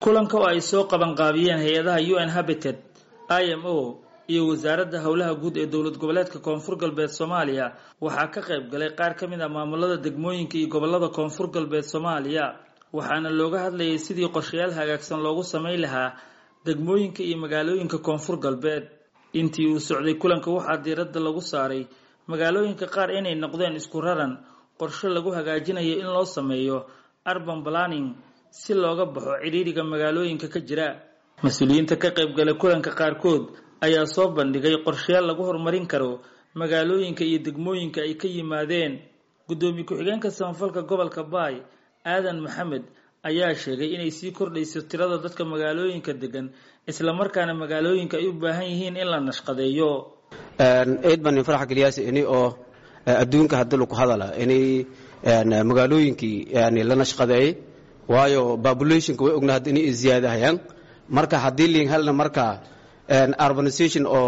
kulanka oo ay soo qabanqaabiyeen hay-adaha u n habited i m o iyo wasaaradda howlaha guud ee dowlad goboleedka koonfur galbeed soomaaliya waxaa ka qayb galay qaar ka mid ah maamulada degmooyinka iyo gobolada koonfur galbeed soomaaliya waxaana looga hadlayay sidii qorshayaal hagaagsan loogu samayn lahaa degmooyinka iyo magaalooyinka koonfur galbeed intii uu socday kulanka waxaa diiradda lagu saaray magaalooyinka qaar inay noqdeen isku raran qorshe lagu hagaajinayo in loo sameeyo urban planning si looga baxo cidhiidhiga magaalooyinka ka jira mas-uuliyiinta ka qayb galay kulanka qaarkood ayaa soo bandhigay qorshayaal lagu horumarin karo magaalooyinka iyo degmooyinka ay ka yimaadeen guddoomiye ku-xigeenka samafalka gobolka baay aadan maxamed ayaa sheegay inay sii kordhayso tirada dadka magaalooyinka degan islamarkaana magaalooyinka ay u baahan yihiin in la nashqadeeyo eed baan farax geliyaas ini oo adduunka hadii lagu hadala inay magaalooyinkii la nashqadeeyey waayo populationka way ogna inay ziyaadahayaan marka haddii liin helna marka urbanization oo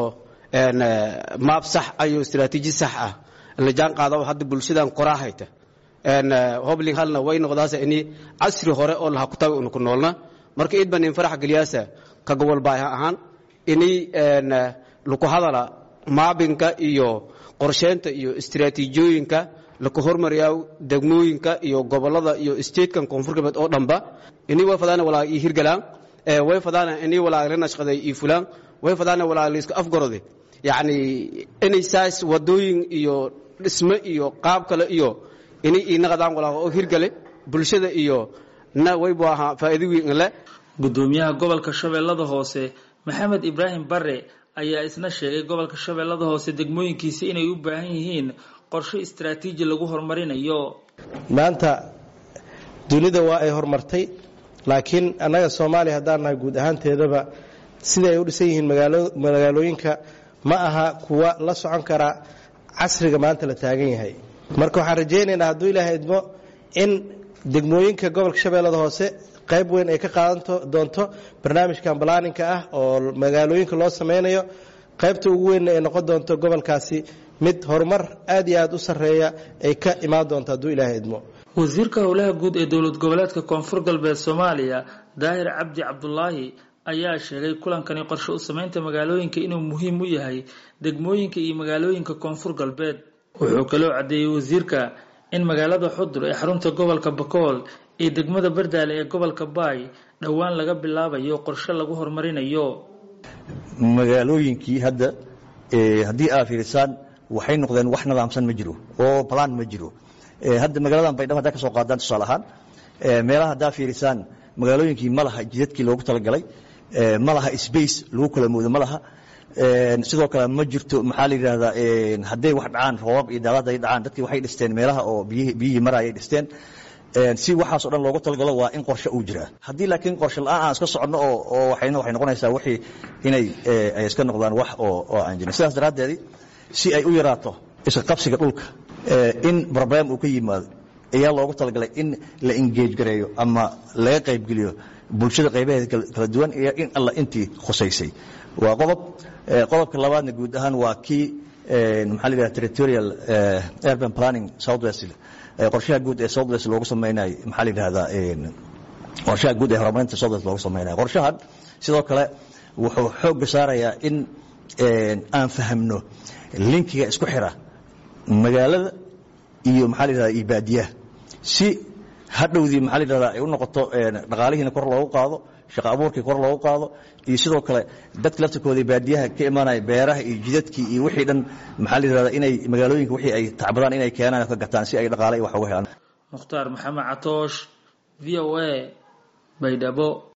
maab sax ayo istaraatiiji sax ah la jaan qaada hadda bulshadan qoraa hayta hobling halna way noqdaasa ini casri hore oo laha kutaga unu ku noolna marka id baan in farax geliyaasa ka gobol baay ahaan ini laku hadala maabinka iyo qorsheynta iyo istaraatiijiyooyinka laku hormariyaa degmooyinka iyo gobolada iyo statekan koonfur galbeed oo dhanba ini way fadaana walaa ii hirgalaan way fadaana ini walaa la nashqaday ii fulaan way fadaana walaa la iska afgarode yacni inay saas wadooyin iyo dhisme iyo qaab kale iyo inay ii naqadaan walaa oo hirgale bulshada iyo na waybu ahaa faa'iido weyn le guddoomiyaha gobolka shabeellada hoose maxamed ibraahim bare ayaa isna sheegay gobolka shabeellada hoose degmooyinkiisa inay u baahan yihiin qorshe istaraatiiji lagu horumarinayo maanta dunida waa ay horumartay laakiin annaga soomaaliya haddaan nahay guud ahaanteedaba sida ay u dhisan yihiin magaalooyinka ma aha kuwa la socon kara casriga maanta la taagan yahay marka waxaan rajaynaynaa hadduu ilaahay idmo in degmooyinka gobolka shabeellada hoose qayb weyn ay ka qaadan doonto barnaamijkan balaaninka ah oo magaalooyinka loo sameynayo qaybta ugu weynna ay noqon doonto gobolkaasi mid horumar aad iyo aad u sarreeya ay ka imaan doonto hadduu ilaahay idmo wasiirka howlaha guud ee dowlad goboleedka koonfur galbeed soomaaliya daahir cabdi cabdulaahi ayaa sheegay kulankani qorshe u samaynta magaalooyinka inuu muhiim u yahay degmooyinka iyo magaalooyinka koonfur galbeed wuxuu kaloo caddeeyey wasiirka in magaalada xudur ee xarunta gobolka bakool iyo degmada bardaale ee gobolka baay dhowaan laga bilaabayo qorshe lagu horumarinayo magaalooyinkii hadda haddii aa fiirisaan waxay noqdeen wax nidaamsan ma jiro oo balaan ma jiro hadda magaaladan baydhabo haddaa ka soo qaadaan tusaale ahaan meelaha haddaa fiirisaan magaalooyinkii ma laha jidadkii loogu talagalay ma laha space lagu kala moodo ma laha sidoo kale ma jirto maxaa la yidhahdaa hadday wax dhacaan roobab iyo daadad ay dhacaan dadkii waxay dhisteen meelaha oo biyihii marayay dhisteen si waxaasoo dhan loogu talagalo waa in qorshe uu jiraa haddii laakiin qorshe la-aan aan iska soconno oo waxayna waxay noqonaysaa wixii inay ay iska noqdaan wax oo oo aan jirin sidaas daraaddeedii si ay u yaraato iska qabsiga dhulka in problem uu ka yimaado ayaa loogu talagalay in la engage gareeyo ama laga qaybgeliyo bulshada qaybaheeda kala duwan iyo in alla intii khusaysay waa qodob qodobka labaadna guud ahaan waa kii maxaa la yidhahda territorial urban planning southwest qorshaha guud ee southwest loogu samaynayo maxaa la yidhahdaa qorshaha guud ee horumarinta southwest loogu samaynayo qorshahan sidoo kale wuxuu xoogga saarayaa in aan fahamno linkiga isku xira magaalada iyo maxaa la yidhahda iyo baadiyaha si hadhowdii maxaa la yidhahdaa ay u noqoto dhaqaalihiina kor loogu qaado shaqa abuurkii kor loogu qaado iyo sidoo kale dadka laftirkooda baadiyaha ka imaanaya beeraha iyo jidadkii iyo wixii dhan maxaa la yidhahdaa inay magaalooyinka wixii ay tacbadaan inay keenaan ka gataan si ay dhaqaale wax uga helaan mukhtaar maxamed catoosh v o a baydhabo